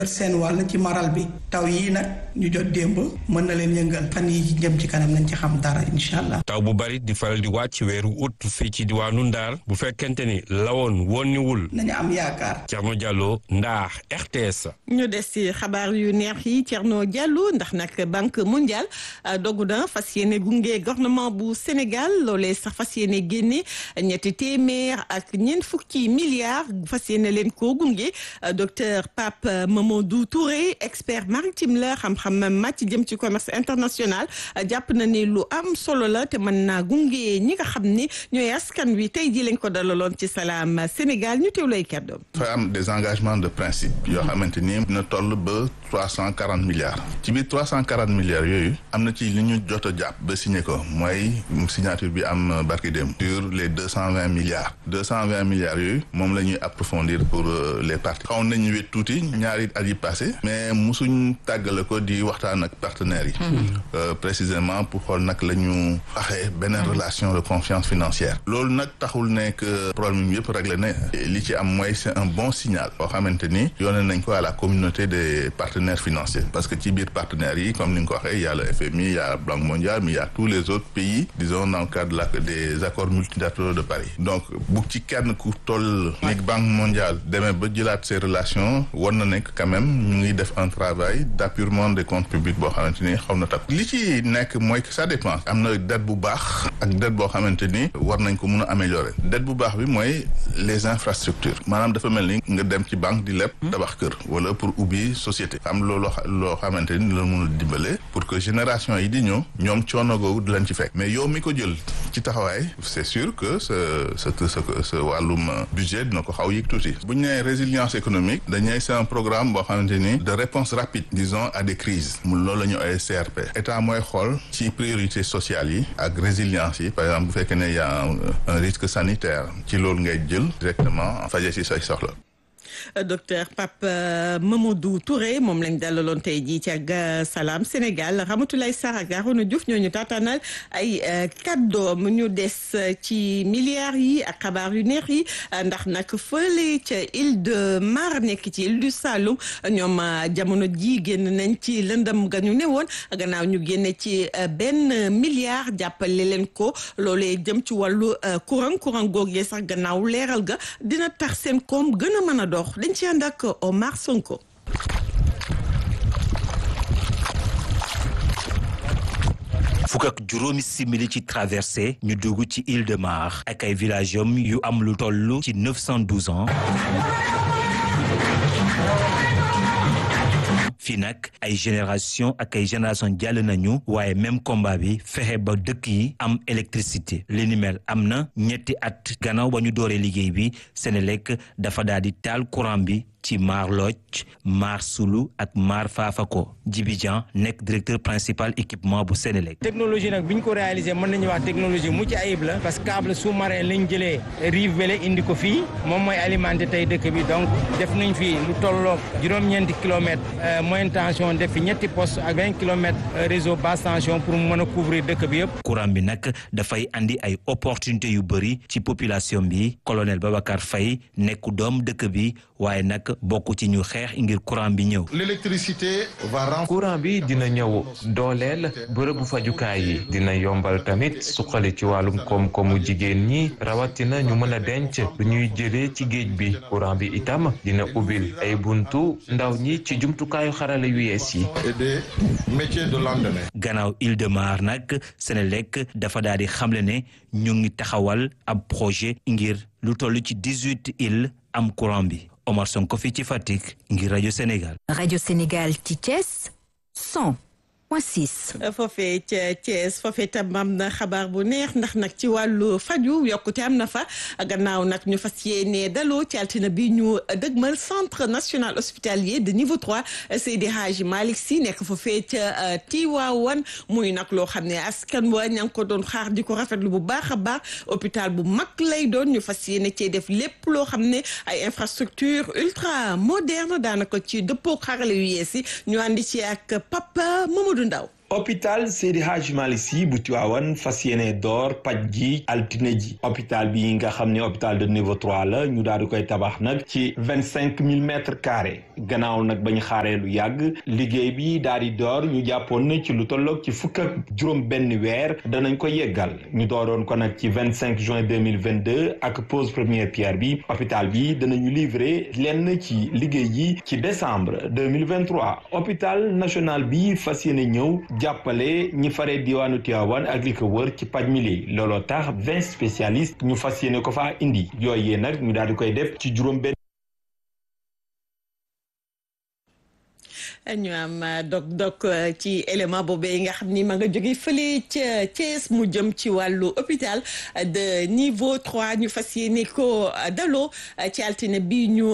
seen wàll ci maral bi taw yii nag ñu jot démb mën na leen yëngal fan yi jëm ci kanam nañ ci xam dara incha allah. taw bu bari di faral di wàcc weeru août fii ci diwaanu Ndar bu fekkente ni lawoon wonniwul nañu am yaakaar. Thierno Diallo Ndar RTS. ñu des ci xabaar yu neex yi Thierno Diallo ndax nag banque mondiale dogu na fas yéene gunge gouvernement bu Sénégal loolee sax fas yéene génne ñetti téeméer ak ñeent fukki milliards fas yéene leen koo gunge docteur Pape Mamadou Touré expert maritime la xam-xam màcc jëm ci commerce international jàpp na ni lu am solo la te mën naa gunge ñi nga xam ni ñooy askan wi tey ji lañ ko dalaloon ci salaam Sénégal ñu teew lay kàddoom. dafa am des engagements de principe yoo xamante ni dina toll ba trois cent quarante milliards ci biir trois cent quarante milliards yooyu am na ci li ñu jot a jàpp ba signé ko mooy signature bi am barki dem sur les deux cent vingt milliards deux cent vingt milliards yooyu moom la ñuy approfondir pour les parties xaw nañu wet tuuti ñaari at yi passé mais musuñ tàggale ko di waxtaan ak partenaires yi précisément pour xool nag la ñu waxee beneen relation de confiance financière loolu nag taxul nekk problème yëpp réglé na li ci am mooy c'est un bon signal boo xamante ni yónnee nañ ko à la communauté des partenaires financiers parce que ci biir partenaires yi comme ni nga ko waxee y a le FMI y a Banque mondiale mais y a tous les autres pays disons dans le cadre la des accords multilatéraux de Paris donc bu ci kenn ku toll ni Banque mondiale demee ba jëlaat ces relations war na nekk quand même ñu ngi def un travail d'appurement des comptes publics boo xamante ni xaw na takk li ci nekk mooy que ça dépend am na dette bu baax ak dette boo xamante ni war nañ ko mun a améliorer dette bu baax bi mooy les infrastructures maanaam dafa mel ni nga dem ci banque di leb tabax kër wala pour ubbi société am loolu loo xamante ni la mun a dimbale pour que génération yi di ñëw ñoom coono googu di leen ci fekk mais yow mi ko jël ci taxawaay c'est sûr que sa sa sa sa wàllum budget dina ko xaw yëg tuuti bu ñu nee résilience économique dañuy c'est un programme boo xamante ni de réponse rapide disons à des crises mu loolu la ñu ay CRP état mooy xool ci priorité sociale yi ak résilience yi par exemple bu fekkee ne y a un risque sanitaire ci loolu ngay jël directement faje ci say soxla docteur Pape Mamadou Touré moom lañ dalaloon tey jii ci ak Salam Sénégal Ramatoulaye Sarr ak Arona Diouf ñoo ñu taataanal ay kàddoom ñu des ci milliards yi ak xabaar yu neex yi ndax nag fële ca île de Mar nekk ci île du Saloum ñoom jamono ji génn nañ ci lëndam ga ñu ne woon gannaaw ñu génne ci benn milliard jàppale leen ko loolee jëm ci wàllu courant courant googee sax gannaaw leeral ga dina tax seen koom gën a mën a dox dañ ci ànd ak Omar Sonko. fukk ak juróomi simili ci traversée ñu dugg ci île de Mar ak ay village yom yu am lu toll ci 912 ans fii nag ay génération ak ay génération jàll nañu waaye même combat bi fexe ba dëkk yi am électricité li ni mel am na ñetti at gannaaw ba ñu dooree liggéey bi Senelec dafa daal di taal courant bi ci Mar Lodj Mar Sulu ak Mar Fafako Djibi Dian nekk directeur principal équipement bu Senelec technologie nag bi ñu ko réalisé mën nañu wax technologie mucc ayib la parce que câble sous-marin lañ jëlee rive bele indi ko fii moom mooy alimenté tey dëkk bi donc def nañ fii lu tolloog juróom-ñeenti kilomètres moyenne tension def fi ñetti poste ak vingt kilomètres réseau basse tension pour mu mën a couvrir dëkk bi yëpp. courant bi nag dafay andi ay opportunité yu bëri ci population bi colonel Babacar Faye nekk doom dëkk bi waaye nag bokk ci ñu xeex ngir courant bi ñëw. l'électricité va courant bi dina ñëw dooleel bërëbu fajukaay yi dina yombal tamit suqali ci wàllum koom-koomu jigéen ñi rawatina ñu mën a denc lu ñuy jëlee ci géej bi courant bi itam dina ubbil ay buntu ndaw ñi ci jumtukaayu xarala yu yees yi. et des métiers de lendemain. gannaaw Île de Mar nag Senelec dafa daal di xamle ne ñu ngi taxawal ab projet ngir lu toll ci dix-huit îles am courant bi. Omar Sonko fii ci Fatick ngir rajo Sénégal. rajo Sénégal ci Thiès 100 point 6. foofee ca Thiès foofee tam am na xabaar bu neex ndax nag ci wàllu faju yokkute am na fa gannaaw nag ñu fas yéene daloo ci altine bi ñu dëgmal centre national hospitalier de niveau 3 Seydi Hadji Malick Sy nekk foofee ca Tiwaawan muy nag loo xam ne askan wa ña ngi ko doon xaar di ko rafetlu bu baax a baax hôpital bu mag lay doon ñu fas yéene cee def lépp loo xam ne ay infrastructure ultra moderne daanaka ci dëppoo xarale yu yees yi ñu àndi ci ak Papa Mamadou Ndaw hôpital Seydi Hadji Malick Sy bu Tivaouane fas yéene door paj gi altine ji hôpital bi nga xam ne hôpital de niveau trois la ñu daal di koy tabax nag ci vingt cinq mille mètres carrés gannaaw nag bañ xaaree lu yàgg liggéey bi daal di door ñu jàppoon na ci lu tolloog ci fukk ak juróom benn weer danañ ko yeggal ñu dooroon ko nag ci vingt cinq juin deux mille vingt deux ak pose première pierre bi hôpital bi danañu livrer lenn ci liggéey yi ci décembre deux mille vingt trois hôpital national bi fas yéene ñëw jàppale ñi faree diwaanu Tivaouane ak li ko wër ci paj mili looloo tax vingt spécialistes ñu fas yéene ko faa indi yooyee nag ñu daal di koy def ci juróom benn ñu am dog-dog ci élément boobee nga xam ni ma nga jóge fële ca Thiès mu jëm ci wàllu hôpital de niveau trois ñu fas yéene ko daloo ci altine bi ñu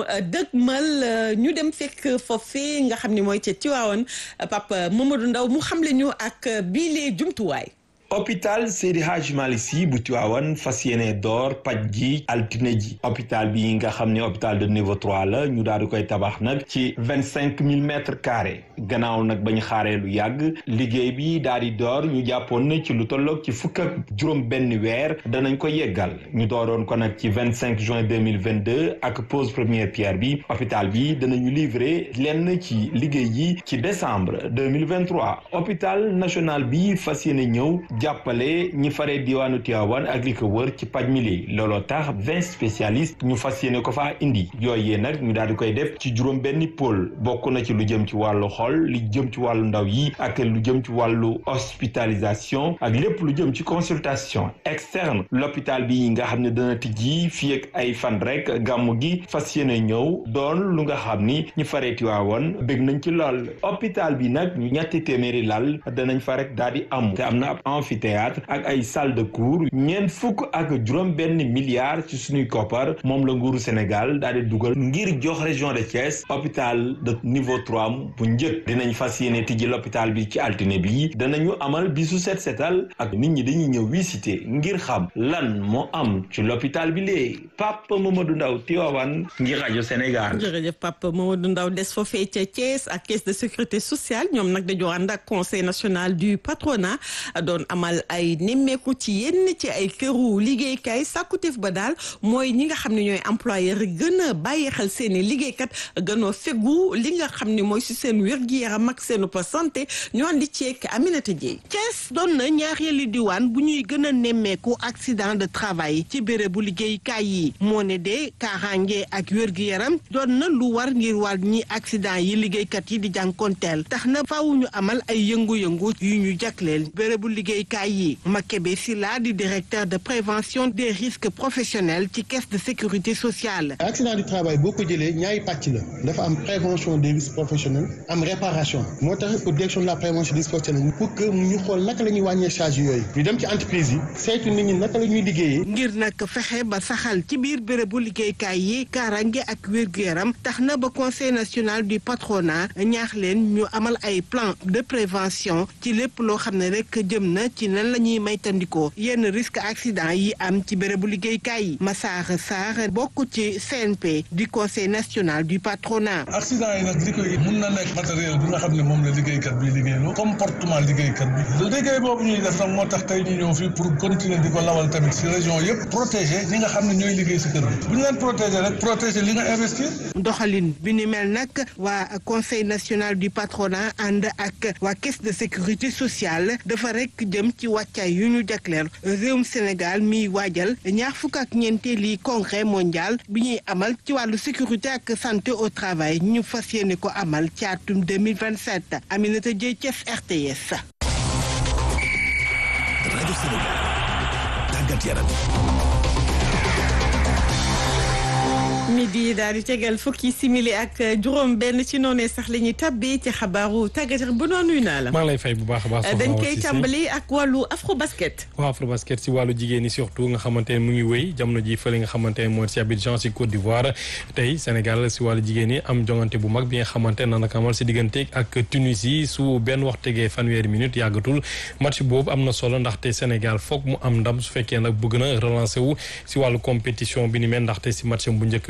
dëgmal ñu dem fekk foofee nga xam ni mooy ca Tivaouane Papa Mamadou Ndaw mu xamle ñu ak biile jumtuwaay. hôpital Seydi Hadji Malick Sy bu Tivaouane fas yéene door paj gi altine ji hôpital bi nga xam ne hôpital de niveau trois la ñu daal di koy tabax nag ci vingt cinq mille mètres carrés gannaaw nag bañ xaaree lu yàgg liggéey bi daal di door ñu jàppoon na ci lu tolloog ci fukk ak juróom benn weer danañ ko yeggal ñu dooroon ko nag ci vingt cinq juin deux mille vingt deux ak pose première pierre bi hôpital bi danañu livrer lenn ci liggéey yi ci décembre deux mille vingt trois hôpital national bi fas yéene ñëw. jàppale ñi faree diwaanu Tivaouane ak li ko wër ci paj mili looloo tax vingt spécialistes ñu fas yéene ko faa indi yooyee nag ñu daal di koy def ci juróom benni pôle bokk na ci lu jëm ci wàllu xol lu jëm ci wàllu ndaw yi ak lu jëm ci wàllu hospitalisation ak lépp lu jëm ci consultation externe l'hôpital bi nga xam ne dana tijji fii ak ay fan rek gàmmu gi fas yéene ñëw doon lu nga xam ni ñu faree Tivaouane bëgg nañ ci lool hôpital bi nag ñu ñetti téeméeri lal danañ fa rek daal di am te am na ab amphithéâtre ak ay salle de cours ñeent fukk ak juróom benn milliards ci suñuy koppar moom la nguuru Sénégal daal di dugal ngir jox région de Thiès hôpital de niveau trois bu njëkk dinañ fas yéene tijji l'hôpital bi ci altine bi danañu amal bisu set setal ak nit ñi dañuy ñëw visiter ngir xam lan moo am ci l'hôpital bi léegi Papa Mamadou Ndaw Tivaouane ngir rajo Sénégal. jërëjëf Papa Mamadou Ndaw des foofee ca Thiès ak caisse de sécurité sociale ñoom nag dañoo ànd ak conseil national du patronat doon amal ay nemmeeku ci yenn ci ay këru liggéeykaay sàkkuteef ba daal mooy ñi nga xam ne ñooy employeur gën a bàyyi xel seen i liggéeykat gënoo fegu li nga xam ne mooy si seen wér-gi-yaram ak seen santé ñu andi ceek Aminata Dieye Thiès doon na ñaareelu diwaan bu ñuy gën a nemmeeku accident de travail ci bérébu liggéeykaay yi moo ne de kaaraange ak wér-gi-yaram doon na lu war ngir wàññi accident yi liggéeykat yi di jànkonteel tax na faaw ñu amal ay yëngu-yëngu yu ñu jagleel bérébu liggéeykaay yi Makebe Silla di directeur de prévention des risques professionnels ci caisse de sécurité sociale. accident du travail boo ko jëlee ñaari pàcc la dafa am prévention des risques professionnels am réparation moo tax pour direction de la prévention des risques professionnels pour que ñu xool naka la ñuy wàññee charge yooyu ñu dem ci entreprise yi saytu nit ñi naka la ñuy liggéeyee. ngir nag fexe ba saxal ci biir bérébu liggéeykaay yi kaaraange ak wér-gu-yaram tax na ba conseil national du patronat ñaax leen ñu amal ay plan de prévention ci lépp loo xam ne rek jëm na ci nan la ñuy maytandikoo yenn risque accident yi am ci bérébu liggéeykaay yi Massar Sarr bokk ci CNP du conseil national du patronat. accident yi nag li koy mun na nekk matériel bi nga xam ne moom la liggéeykat bi liggéeyloo comportement liggéeykat bi liggéey boobu ñuy def nag moo tax tey ñu ñëw fii pour continuer di ko lawal tamit si région yëpp protéger ñi nga xam ne ñooy liggéey si kër bi bu ñu leen protéger rek protéger li nga investir. doxalin bi ni mel nag waa conseil national du patronat ànd ak waa caisse de sécurité sociale dafa rek jëm ci wàccaay yu ñu jagleel réewum Sénégal miy waajal ñaar fukk ak ñeenteeli congrès mondial bi ñuy amal ci wàllu sécurité ak santé au travail ñu fas yéene ko amal ci atum 2027 Aminata Dieye Thiès RTS. rajo Sénégal tàggat yaram. midi daal di tegal fukki simili ak juróom benn ci noonee sax la ñuy tabbee ci xabaaru tàggat yaram bu noonu naa la. maa ngi lay fay bu baax a baax. dañ koy tàmbali ak wàllu afro basket. waaw afro basket si wàllu jigéen ñi surtout nga xamante ne mu ngi wéy jamono ji fële nga xamante ne mooy si Abidjan si Côte d'Ivoire tey Sénégal si wàllu jigéen ñi am jongante bu mag bi nga xamante ne naka amal si diggante ak Tunisie su benn wax tegee fanweeri minute yàggatul match boobu am na solo ndaxte Sénégal foog mu am ndam su fekkee nag bëgg na relancer wu si wàllu compétition bi ni mel ndaxte si match bu njëkk bi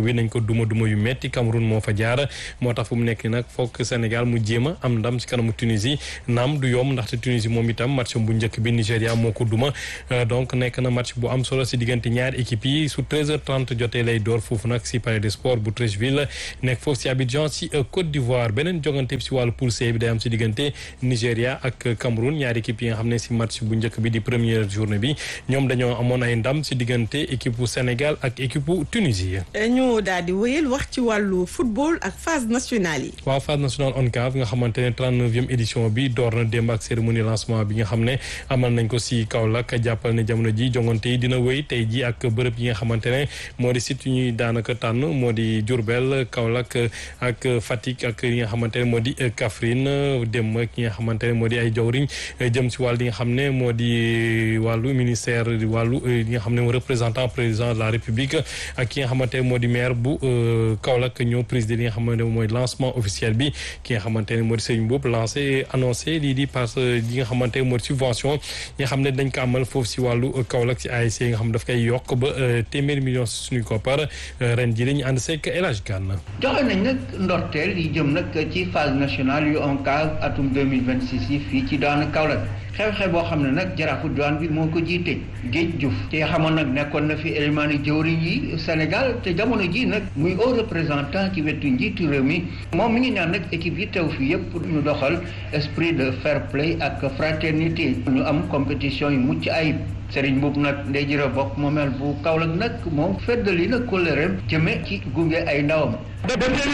bi nañ ko duma duma yu metti Cameroun moo fa jaar moo tax fu mu nekk nag foog Sénégal mu jéem a am ndam ci kanamu Tunisie naam du yomb ndaxte Tunisie moom itam match bu njëkk bi Nigéria moo ko duma donc nekk na match bu am solo si diggante ñaari équipe yi su 13h30 jotee lay door foofu nag si palais des sports bu Treichville nekk foofu si Abidjan si Côte d'Ivoire beneen jogante bi si wàllu poule C bi day am si diggante Nigéria ak Cameroun ñaari équipe yi nga xam ne si match bu njëkk bi di première journée bi ñoom dañoo amoon ay ndam si diggante équipe bu Sénégal ak équipe bu Tunisie. ñu daal di wéyal wax ci wàllu football ak phase nationale yi. waaw phase nationale ONCAV nga xamante ne 39e édition bi door na démb ak cérémonie lancement bi nga xam ne amal nañ ko si Kaolack jàppal ne jamono ji jongante yi dina wéy tey ji ak bërëb yi nga xamante ne moo di site yu ñuy daanaka tànn moo di Diourbel Kaolack ak Fatick ak yi nga xamante ne moo di Kaffrine dem ki nga xamante ne moo di ay jawriñ jëm si wàll yi nga xam ne moo di wàllu ministère wàllu yi nga xam ne moo représentant président de la République ak ki nga xamante ne moo di maire bu Kaolack ñoo président li nga xamante ne mooy lancement officiel bi ki nga xamante ne moo di Serigne Mboup lancé annoncé lii di parce que li nga xamante ne moo di subvention yi nga xam ne dañ ko amal foofu si wàllu Kaolack si ASC yi nga xam ne daf koy yokk ba téeméeri million si suñuy koppar ren ji dañu ànd seeg El Hadj Gane joxe nañ nag ndorteel yi jëm nag ci phase nationale yu ONCAV atum 2026 yi fii ci daanu Kaolack xew-xew boo xam ne nag jaraafu diwaan bi moo ko jiite géej Diouf te xamoon nag nekkoon na fi élément yi jëwriñ yi Sénégal te jamono ji nag muy haut représentant ci wetu njiitu réew mi moom mi ngi ñaan nag équipe yi teew fii yëpp ñu doxal esprit de fair play ak fraternité ñu am compétition yu mucc ayib Serigne Mboup nag ndey jërë bokk moomeel bu Kaolack nag moom feddali na kóllëreem jëme ci gunge ay ndawam de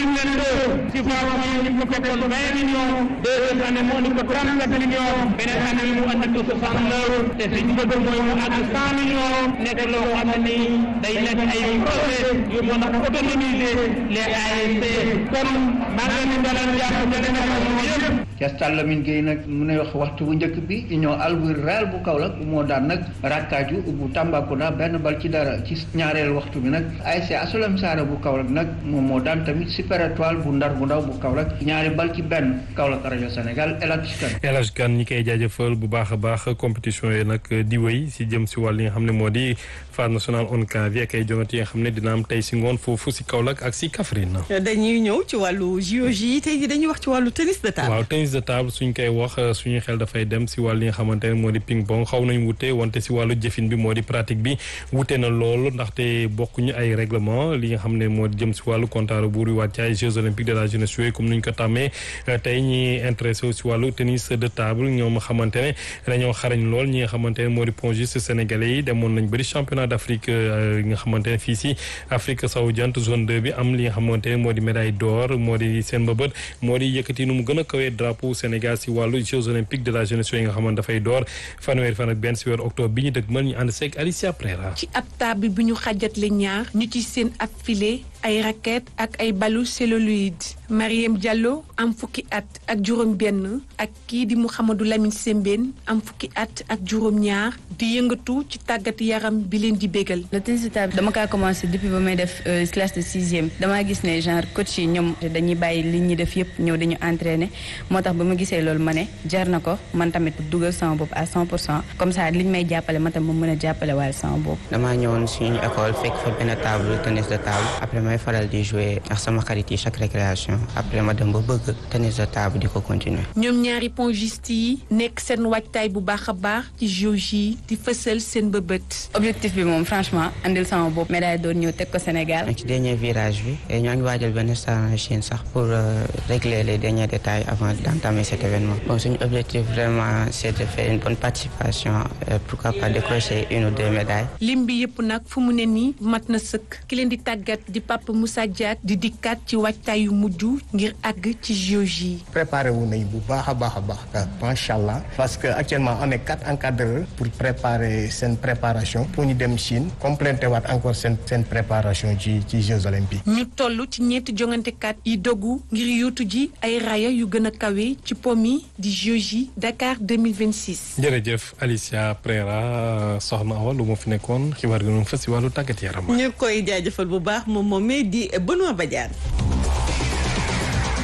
2022 ci formation yi ñu ko fekkoon 20 millions deuxième année mu andi ko 37 millions beneen année bi mu andi ko 69 te suñu bëgg mooy mu àgg 100 millions nekk loo xam ne nii day nekk ay projet yu mën a autonomiser les ASC kon maa ngi leen di dalal jàpp délégation yëpp ca Stade Lamine Gueye nag mu ne wax waxtu bu njëkk bi union Albury Real bu Kaolack moo daan nag rakkaaju bu Tambacounda benn bal ci dara ci ñaareel waxtu bi nag ASC Asolem Saara bu Kaolack nag moom moo daan tamit Super Étoile bu Ndar bu ndaw bu Kaolack ñaari bal ci benn Kaolack rajo Sénégal El Hadj Kane El Hadj Kane ñi koy jaajëfal bu baax a baax compétition yi nag di wéy si jëm si wàll yi nga xam ne moo di phase nationale ONCAV ak ay jongante yi nga xam ne dina am tey si ngoon foofu si Kaolack ak si Kaffrine. dañuy ñëw ci wàllu JOJ tey jii dañuy wax ci wàllu tennis de table. waaw tennis de table suñ koy wax suñu xel dafay dem si wàll yi nga xamante ne moo di ping pong xaw nañ wute wante si wàllu jëfin bi moo di pratique bi wute na loolu ndaxte bokkuñu ay règlement li nga xam ne moo di jëm si wàllu comptable buur yi waat ci ay Jeux olympiques de la jeunesse yooyu comme ni ñu ko tàmmee tey ñi intéressé si wàllu tennis de table ñoom xamante ne dañoo xarañ lool ñi nga xamante ne moo di pongiste sénégalais yi demoon nañ bëri championnat d'Afrique yi nga xamante ne fii si Afrique sowu jant zone 2 bi am li nga xamante ne moo di médaille d'or moo di seen mbëbët moo di yëkkati nu mu gën a kawee drapeau Sénégal si wàllu Jeux olympiques de la jeunesse yooyu nga xamante dafay door fanweeri fan ak benn si weeru octobre bi ñu dëgg mën ñu ànd seeg Alicia Prera ci ab table bi ñu xajatle ñaar ñu ci seen ab filet ay raquette ak ay balu celluloïde Mariam Diallo am fukki at ak juróom benn ak kii di Mouhamadou Lamine Sembène am fukki at ak juróom ñaar di yëngatu ci tàggat yaram bi leen di bégal le tennis de table dama kaa commencé depuis ba may def classe de sixième damaa gis ne genre coach yi ñoom dañuy bàyyi li ñuy def yëpp ñëw dañu entraîner moo tax ba ma gisee loolu ma ne jar na ko man tamit dugal sama bopp à 100 pour cent comme ça liñ may jàppale ma tam ma mën a jàppale waaye sama bopp. damaa ñëwoon suñu école fekk fa benn table tennis de table après may faral di jouer ak sama xarit yi chaque récréation après ma dem ba bëgg tennis de table di ko continuer. ñoom ñaari pongiste yi nekk seen waajtaay bu baax a baax ci JOJ yi di fësal seen bëbët. objectif bi moom franchement andil sama bopp médaille doon ñëw teg ko Sénégal. ci dernier virage bi et ñoo ngi waajal benn star en Chine sax pour régler les derniers détails avant d'entamer cet événement. bon suñu objectif vraiment c'est de faire une bonne participation et pourquoi pas décrocher une ou deux médailles. lim bi yëpp nag fu mu ne nii mat na sëkk ki leen di tàggat di Papa Moussa Diak di dikkaat ci waajtaay yu mujj ngir àgg ci JOJ yi. préparé wu nañ bu baax a baax a baax macha allah parce que actuellement on est quatre encadreurs pour préparer seen préparation pour ñu dem Chine complété waat encore seen seen préparation ci ci Jeux olympiques. ñu toll ci ñeenti jongantekat yi dogu ngir yuutu ji ay raya yu gën a kawe ci pom yi di JOJ Dakar 2026. jërëjëf Alicia Prera soxna Awa lu ma fi nekkoon xibaar gi noonu fa si wàllu tàggat yaram. ñu koy jaajëfal bu baax moom moomee di Benoît Badiane.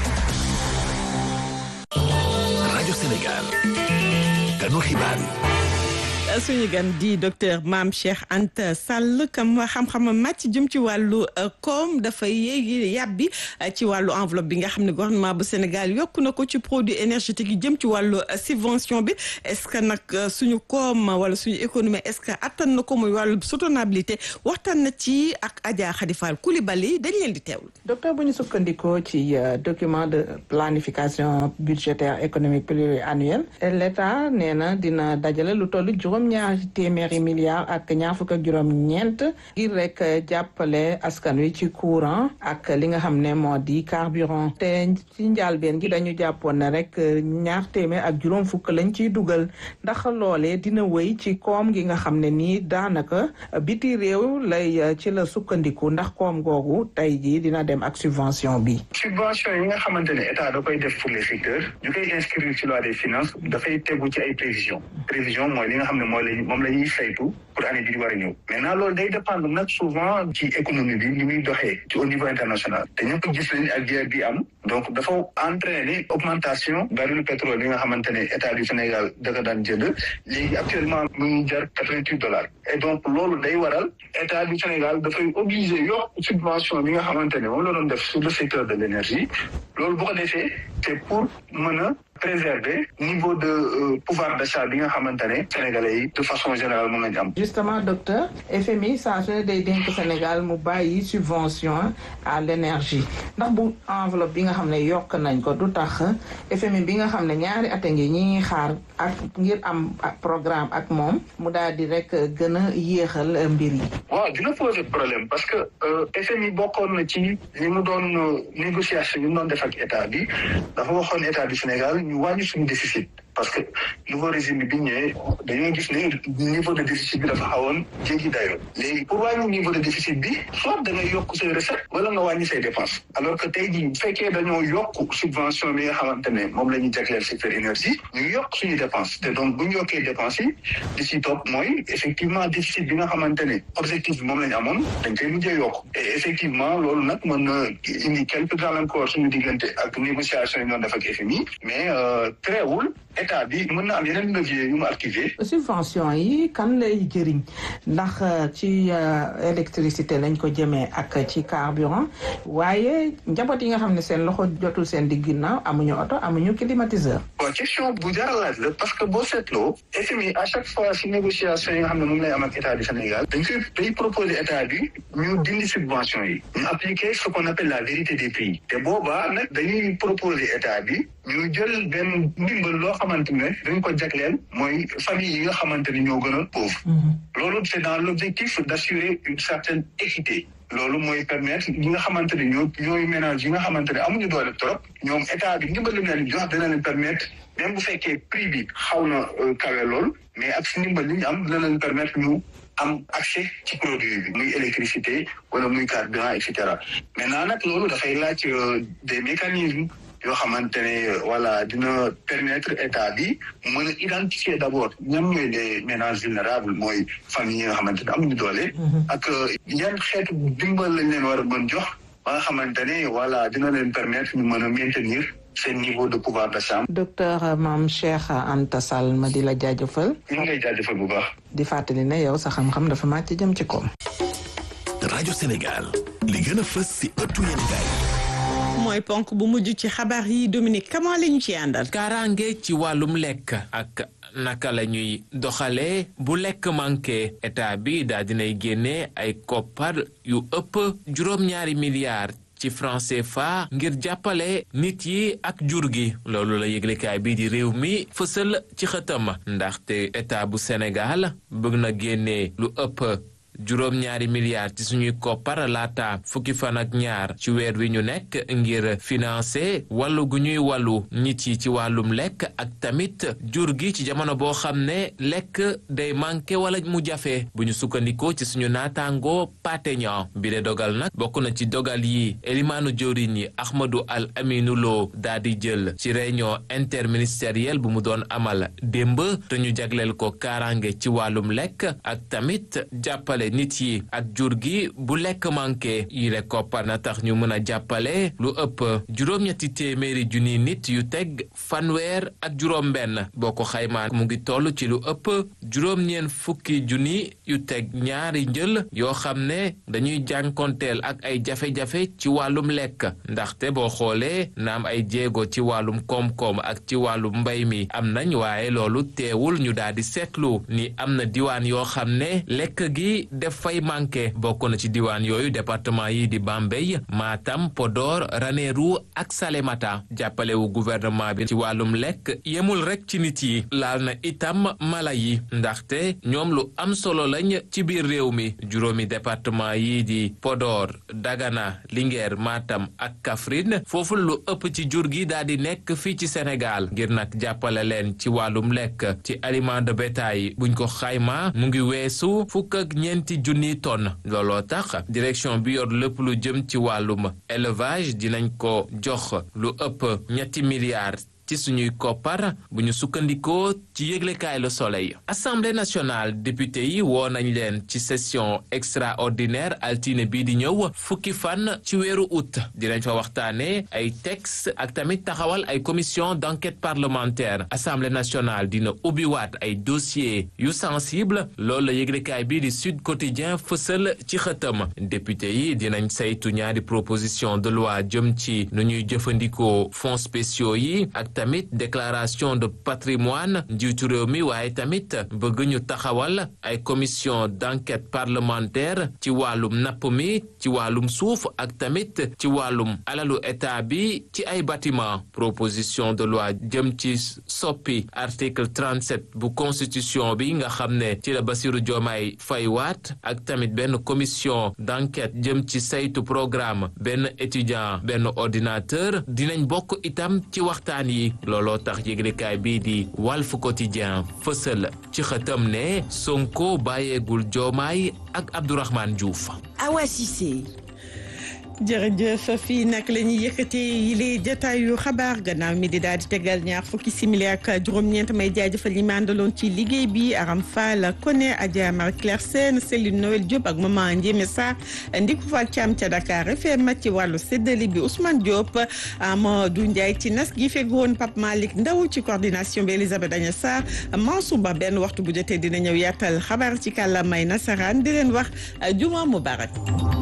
rajo Sénégal. kanu xibaar yi. suñu gan di docteur Mame Cheikh Anta Sall kam xam-xamam màcc jëm ci wàllu koom dafay yéegi yàbbi ci wàllu enveloppe bi nga xam ne gouvernement bu Sénégal yokk na ko ci produit énergétique yi jëm ci wàllu subvention bi est-ce que nag suñu koom wala suñu économie est-ce que attan na ko muy wàllu soutenabilité waxtaan na ci ak Adja Khady Fall Coulibaly dañ leen di teewlu. docteur bu ñu sukkandikoo ci document de planification budgétaire économique pluriannuel l'État nee na dina dajale lu toll juróom-ñaari téeméeri milliards ak ñaar fukk ak juróom-ñeent ngir rek jàppale askan wi ci courant ak li nga xam ne moo di carburant te ci njàlbeen gi dañu jàppoon ne rek ñaar téeméer ak juróom fukk lañ ciy dugal ndax loolee dina wéy ci koom gi nga xam ne nii daanaka biti réew lay ci la sukkandiku ndax koom googu tey jii dina dem ak subvention bi. subvention yi nga xamante ne état da koy def pour les secteurs ñu koy inscrire ci loi des finances dafay tegu ci ay prévisions prévision mooy li nga xam ne mooy la moom la ñuy saytu pour année bi di war a ñëw maintenant loolu day dépendre nag souvent ci économie bi ni muy doxee ci au niveau international te ñëpp gis nañ ak guerre bi am donc dafa entraîner augmentation baril pétrole bi nga xamante ne état du Sénégal da ko daan jënd léegi actuellement mu ngi jar quatre-vingt-huit dollars et donc loolu day waral état du Sénégal dafay obligé yokk subvention bi nga xamante ne moom la doon def sur le secteur de l'énergie loolu bu ko defee c'est pour mën a préserver niveau de euh, pouvoir d'achat bi nga xamante ne sénégalais yi de façon générale moom lañu am. justement docteur FMI saa su ne day dénk Sénégal mu bàyyi subvention à l'énergie ndax bu enveloppe bi nga xam ne yokk nañ ko du tax FMI bi nga xam ne ñaari at a ngi ñi ngi xaar ak ngir am programme ak moom mu daal di rek gën a yéexal mbir yi. waaw dina poser problème parce que FMI bokkoon na ci li mu doon négociation yi mu doon def ak état bi dafa waxoon état du Sénégal ñu wàññi suñu déficit parce que nouveau régime bi ñëwee dañoo gis ne niveau de déficit bi dafa xawoon jéggi dayoo léegi pour wàññi niveau de déficit bi soit da ngay yokk say recette wala nga wàññi say dépenses alors que tey jii bu fekkee dañoo yokk subvention bi nga xamante ne moom la ñuy jagleel secteur énergie ñu yokk suñu dépense te donc bu ñu yokkee dépense yi di si topp mooy effectivement déficit bi nga xamante ne objectif bi moom la ñu amoon dañ koy mujjee yokk et effectivement loolu nag mën na indi quelques gàllankoor suñu diggante ak négociation yi doon def ak FMI mais teewul état bi mën na am yeneen levier yu mu activé. subvention yi kan lay jëriñ ndax ci électricité lañ ko jëmee ak ci carburant waaye njaboot yi nga xam ne seen loxo jotul seen digg ginnaaw amuñu oto amuñu climatiseur. bon question bu jar a laaj la parce que boo seetloo FMI à chaque fois si négociation yi nga xam ne moom lay am ak état du Sénégal dañ koy day proposer état bi ñu dindi subvention yi ñu appliquer ce qu'on appelle la vérité des prix te boobaa nag dañuy proposer état bi ñu jël benn ndimbal loo xamante ne dañ ko jagleel mooy famille yi nga xamante ne ñoo gën a pauvre loolu c'est dans l'objectif d'assurer une certaine équité loolu mooy permettre ñi nga xamante ne ñoo ñooy ménage yi nga xamante ne amuñu doole trop ñoom état bi ndimbal li mu leen jox dina leen permettre même bu fekkee prix bi xaw na kawe lool mais ak si ndimbal li ñu am dina leen permettre ñu am accès ci produit bi muy électricité wala muy carburant et cetera maintenant nag loolu dafay laaj des mécanismes yoo xamante ne voilà dina permettre état bi mën a identifier d'abord ñam ñooy les ménages vulnérables mooy famille yi nga xamante ne amuñu doole ak yan xeetu dimbal lañ leen war a mën jox ba nga xamante ne voilà dina leen permettre ñu mën a maintenir seen niveau de pouvoir d'achat. docteur Mame Cheikh Anta Sall ma di la jaajëfal. ñu ngi lay jaajëfal bu baax. di fàttali ne yow sa xam-xam dafa màcc jëm ci koom. rajo Sénégal li gën a fës si ëttu yéenekaay mooy ponk bu mujj ci xabaar yi Dominique Kama la ñu ci àndal. kaaraange ci wàllum lekk ak naka la ñuy doxalee bu lekk manqué état bi daa dinay génne ay koppar yu ëpp juróom-ñaari milliards. ci franc CFA ngir jàppale nit yi ak jur gi loolu la yëglekaay bii di réew mi fësal ci xëtam ndaxte état bu Sénégal bëgg na génne lu ëpp juróom-ñaari milliards ci suñuy koppar laata fukki fan ak ñaar ci weer wi ñu nekk ngir financer wàllu gu ñuy wàllu nit yi ci wàllum lekk ak tamit jur gi ci jamono boo xam ne lekk day manqué wala mu jafe bu ñu sukkandikoo ci suñu naataangoo pateñan bi de dogal nag bokk na ci dogal yi elimaanu jëwriñ yi Ahmadou Al Aminou Lo daa di jël ci réunion interministérielle bu mu doon amal démb te ñu jagleel ko kaaraange ci wàllum lekk ak tamit jàppale nit yi ak jur gi bu lekk manqué yile koppar na tax ñu mën a jàppale lu ëpp juróom-ñetti téeméeri junni nit yu teg fanweer ak juróom-benn boo ko xaymaa mu ngi toll ci lu ëpp juróom-ñeen fukki junni yu teg ñaari njël yoo xam ne dañuy jànkonteel ak ay jafe-jafe ci wàllum lekk ndaxte boo xoolee naam ay jéego ci wàllum koom-koom ak ci wàllum mbay mi am nañ waaye loolu teewul ñu daal di seetlu ni am na diwaan yoo xam ne lekk gi def fay manqué bokk na ci diwaan yooyu département yi di Bambey Matam Podor Ranérou ak Salémata jàppalewu gouvernement bi ci wàllum lekk yemul rek ci nit yi laal na itam mala yi ndaxte ñoom lu am solo lañ ci biir réew mi juróomi département yi di Podor Dagana Linguère Matam ak Kaffrine foofu lu ëpp ci jur gi daal di nekk fii ci Sénégal ngir nag jàppale leen ci wàllum lekk ci aliment de bétail buñ ko xayma mu ngi weesu fukk ak ñeenti junniy tonnes looloo tax direction bi yor lépp lu jëm ci wàllum élevage dinañ ko jox lu ëpp ñetti milliards ci suñuy koppar bu ñu sukkandikoo ci yëglekaay Le Soleil assemblée nationale député yi woo nañ leen ci session extraordinaire altine bii di ñëw fukki fan ci weeru août dinañ fa waxtaane ay texte ak tamit taxawal ay commission d'enquête parlementaire assemblée nationale dina ubbiwaat ay dossier yu sensible loolu la yëglekaay bii di Sud Quotidien fësal ci xëtam député yi dinañ saytu ñaari proposition de loi jëm ci nu ñuy jëfandikoo fonds spéciaux yi ak tamit déclaration de patrimoine njiitu réew mi waaye tamit bëgg ñu taxawal ay commission d'enquête parlementaire ci wàllum napp mi ci wàllum suuf ak tamit ci wàllum alalu état bi ci ay bâtiment proposition de loi jëm ci soppi article 37 bu constitution bi nga xam ne ci la Bassirou Diomaye Faye waat ak tamit benn commission d'enquête jëm ci saytu programme benn étudiant benn ordinateur dinañ bokk itam ci waxtaan yi looloo tax yëglekaay bii di Walf Quotidien fësal ci xëtam ne Sonko bàyyeegul Diomaye ak Abdourahmane Diouf. Awa Cissé. jërëjëf fii nag la ñuy yëkkatee yile jotaayu xabaar gannaaw mi di daal di tegal ñaar fukki simili ak juróom-ñeent may jaajëfal ñi ma àndaloon ci liggéey bi Aram Fall Koné Adja Marie Claire Sène Céline Noël Diop ak maman Ndiémé Sarr Ndiku Fall Thiam ca Dakar FM ci wàllu séddale bi Ousmane Diop Amadou Ndiaye ci nas gi fegoon Pape Malick Ndaw ci coordination bi Elisabeth Agnes Sarr Mansour Ba benn waxtu bu jotee dina ñëw yaatal xabaar ci kàllaamay nasaraan di leen wax juma mubarak